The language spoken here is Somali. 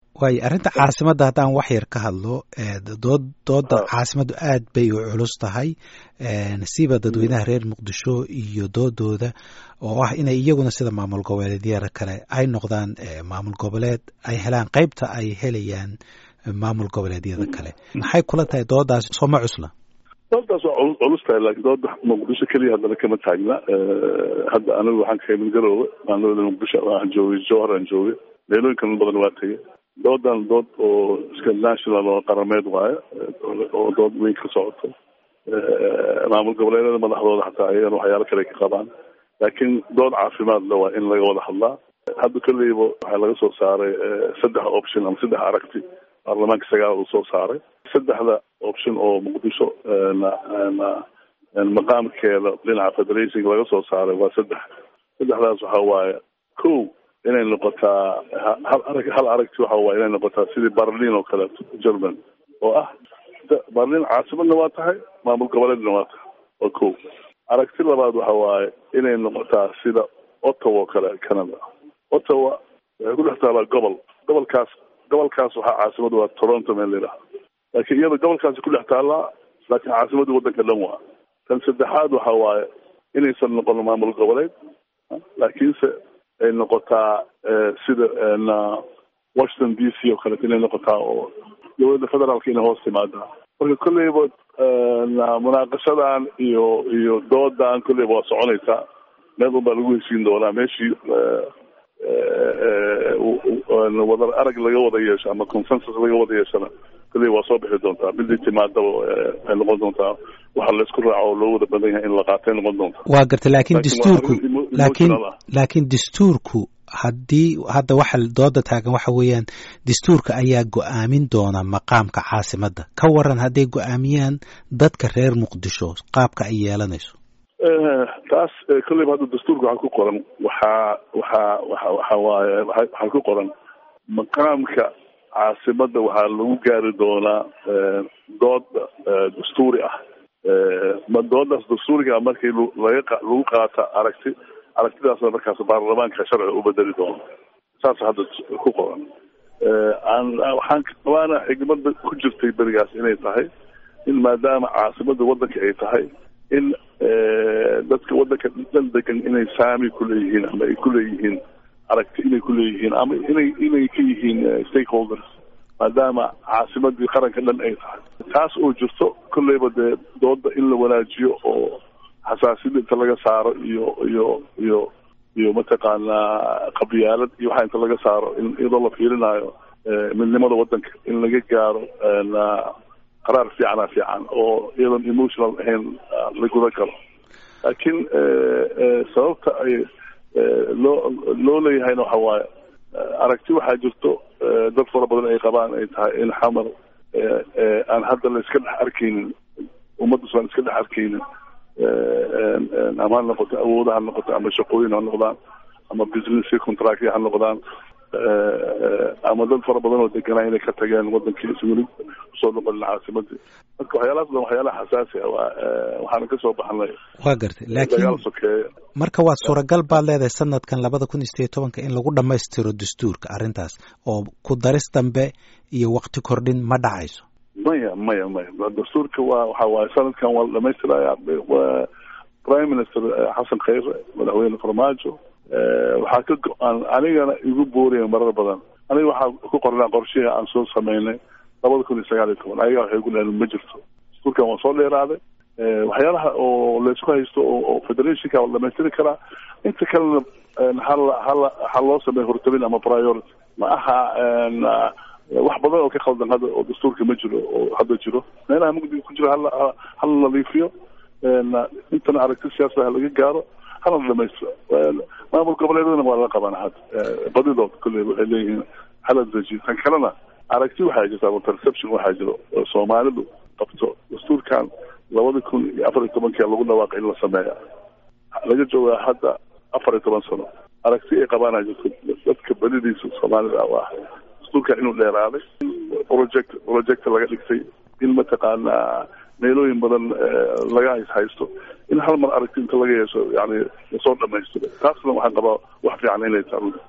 waayo arrinta caasimadda haddaan wax yar ka hadlo dood dooda caasimaddu aad bay u culus tahay siba dadweynaha reer muqdisho iyo doodooda oo ah inay iyaguna sida maamul goboleedyada kale ay noqdaan maamul goboleed ay helaan qeybta ay helayaan maamul goboleedyada kale maxay kula tahay doodaas sooma cusla doodaas waa culus tahay laakiin dooda muqdisho keliya haddana kama taagna hadda anigu waxaan ka imid garoowe maalmada muqdisho waxaan joogay jowhar aan joogay meelooyinkan badan waa tegay doodan dood oo iska national oo qarameed waayo oo dood weyn ka socoto maamul goboleedyada madaxdooda xataa ayagana waxyaalo kale ka qabaan laakiin dood caafimaad le waa in laga wada hadlaa hadda kolleyba waxaa laga soo saaray saddex option ama saddex aragti baarlamaanka sagaal uu soo saaray saddexda option oo muqdisho maqaamkeeda dhinaca federation laga soo saaray waa saddex saddexdaas waxa waaye ko inay noqotaa hal arag hal aragti waxa waaye inay noqotaa sidii berlin oo kaleeto german oo ah berlin caasimadna waa tahay maamul goboleedna waa tahay waa ko aragti labaad waxa waaye inay noqotaa sida ottawa oo kale canada ottawa waxay ku dhex taalaa gobol gobolkaas gobolkaas waxaa caasimada waa toronto meel layidhaha laakiin iyada gobolkaasi ku dhex taallaa laakiin caasimadda waddanka dhan waa tan saddexaad waxa waaye inaysan noqon maamul goboleed laakiinse ay noqotaa sida washington d c oo kaleeto inay noqotaa oo dowladda federaalka inay hoos timaadaa marka kolleyba munaaqashadan iyo iyo doodan kolleyba waa soconaysaa meel un baa lagu heshiin doonaa meeshii wada arag laga wada yeesho ama consensus laga wada yeeshona kolley waa soo bixi doontaa midii timaadaba ay noqon doontaa waxa laysku raaco oo loo wada badan yahay in la qaatay noqon doonta waa gartay laakiin dastuurku laakiin laakiin dastuurku haddii hadda waxa dooda taagan waxa weeyaan dastuurka ayaa go-aamin doona maqaamka caasimadda ka waran hadday go-aamiyaan dadka reer muqdisho qaabka ay yeelanayso taas kolleyba hadda dastuurka waxaa ku qoran waxaa waxaa waxa waxa waaye waxaa ku qoran maqaamka caasimadda waxaa lagu gaari doonaa dood dastuuri ah ma doodaas dastuuriga ah markii laga lagu qaata aragti aragtidaasna markaas baarlamaanka sharciga u bedeli doono saas hadda ku qoran waxaan waana xigmada ku jirtay berigaas inay tahay in maadaama caasimadda waddanka ay tahay in dadka waddanka dhan degan inay saami kuleeyihiin ama ay kuleeyihiin aragti inay kuleeyihiin ama inay inay ka yihiin stakeholders maadaama caasimadii qaranka dhan ay tahay taas oo jirto kolleyba dee dooda in la wanaajiyo oo xasaasiyada inta laga saaro iyo iyo iyo iyo mataqaanaa qabyaalad iyo waxaa inta laga saaro in iyadoo la fiirinayo midnimada waddanka in laga gaaro qaraar fiicana fiican oo iyadoon emotional ahayn la gudan karo laakiin sababta ay loo loo leeyahayna waxa waaye aragti waxaa jirto dad fara badan ay qabaan ay tahay in xamar aan hadda la iska dhex arkaynin ummaddas aan iska dhex arkaynin ama ha noqoto awooda ha noqoto ama shaqooyin ha noqdaan ama business contract ha noqdaan ama dad fara badan oo deganaa inay ka tageen wadankii is weli usoo noqonin caasimadii marka waxyaalahaas dan waxyaalaha xasaasi ah waa waxaana kasoo baxnay waa gartay laakiin sokeeye marka waad suuragal baad leedahay sanadkan labada kun iyo sideed tobanka in lagu dhammaystiro dastuurka arrintaas oo ku daris dambe iyo wakti kordhin ma dhacayso maya maya maya dastuurka waa waxa waaye sanadkan waa la dhamaystiraya prime minister xasan khayre madaxweyne farmaajo waxaa ka go-aan anigana igu booraya marar badan aniga waxaa ku qornaa qorshihii aan soo sameynay labada kun iyo sagaal iyo toban ayaga waxay ku leedahay ma jirto dastuurkan waa soo dheeraaday waxyaalaha oo laysku haysto oo federationka la dhamaystiri karaa inta kalena hala hala ha loo sameeyo hortabin ama priority ma aha wax badan oo ka khaldan hadda oo dastuurka ma jiro oo hadda jiro meelaha mugdiga ku jiro hala hala nadiifiyo intana aragti siyaasada ha laga gaaro hana la dhamaystiro maamul goboleedadana waa la qabana hadda badidood kolley waxay leeyihiin hala dejiyo tan kalena aragti waxaa jirta ama perception waxaa jiro oo soomaalidu qabto dastuurkan labada kun iyo afar iyo tobankia lagu dhawaaqay in la sameeya laga joogaa hadda afar iyo toban sano aragti ay qabaana jirto dadka badidiisa soomaalida waa dastuurkan inuu dheeraaday project project laga dhigtay in mataqaanaa meelooyin badan laga haysto in hal mar aragti inta laga yeesho yani lasoo dhamaystiro taasna waxaan qabaa wax fiican inay tahay